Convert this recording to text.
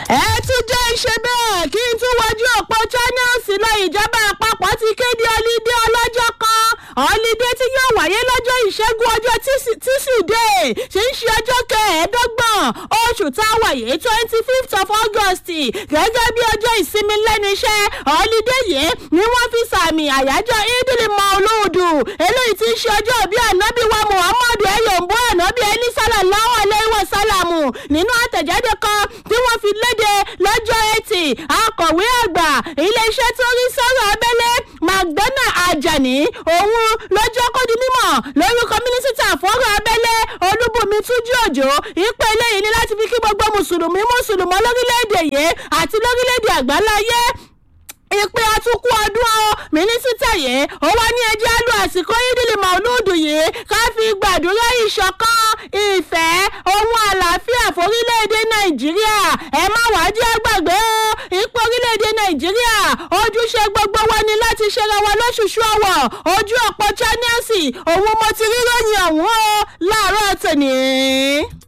ẹ tún jẹ́ ìṣe bẹ́ẹ̀ kí n tún wojú òpó channels lọ ìjọba àpapọ̀ ti kéde ọlídé ọlọ́jọ́ kan ọlídé tí yóò wáyé lọ́jọ́ ìṣẹ́gun ọjọ́ tísídẹ̀ẹ́ tí ń ṣe ọjọ́ kẹẹ̀ẹ́dọ́gbọ̀n oṣù táwa yìí twenty fifth of august gẹ́gẹ́ bí ọjọ́ ìsinmi lẹ́nu iṣẹ́ ọlídé yìí ni wọ́n fi sàmì àyájọ́ idil mauludu eléyìí tí ń ṣe ọjọ́ bí ànábì wa muhammadu ẹ̀yọ̀mbó ànábì ẹni sálàláwọ̀ aláìwọ̀ sálàmù nínú àtẹ̀jáde kan tí wọ́n fi léde lọ́jọ́ etí akọ̀wé àgbà iléeṣẹ́ tó rí sọ́rọ̀ abẹ́lé magdana ajani òun lọ́jọ́ kó di mímọ̀ lórúkọ mínísítà fọ́rọ̀ abẹ́lé olúbùnmi túnjí òjò ìpè eléyìí ni láti fi kí gbogbo mùsùlùmí mùsùlùmọ́ lórílẹ̀‐èdè yìí àti lórílẹ̀‐èdè àgbáláyé ìpè àtúkú ọdún ọ mínísítà yìí ó wá ní ẹjẹ́ lu àsìkò ìdílé mọ̀lúùdù yìí ká fi gbàdúrà ìṣọ̀kan ìfẹ́ ohun àlàáfíà forílẹ̀-èdè nàìjíríà ẹ má wàá jẹ́ gbàgbé o ipò orílẹ̀-èdè nàìjíríà ojúṣe gbogbo wa ni láti ṣera wa lóṣooṣù ọ̀wọ̀ ojú ọ̀pọ̀ channels òun mo ti rí ròyìn ọ̀hún o láàárọ̀ tòní.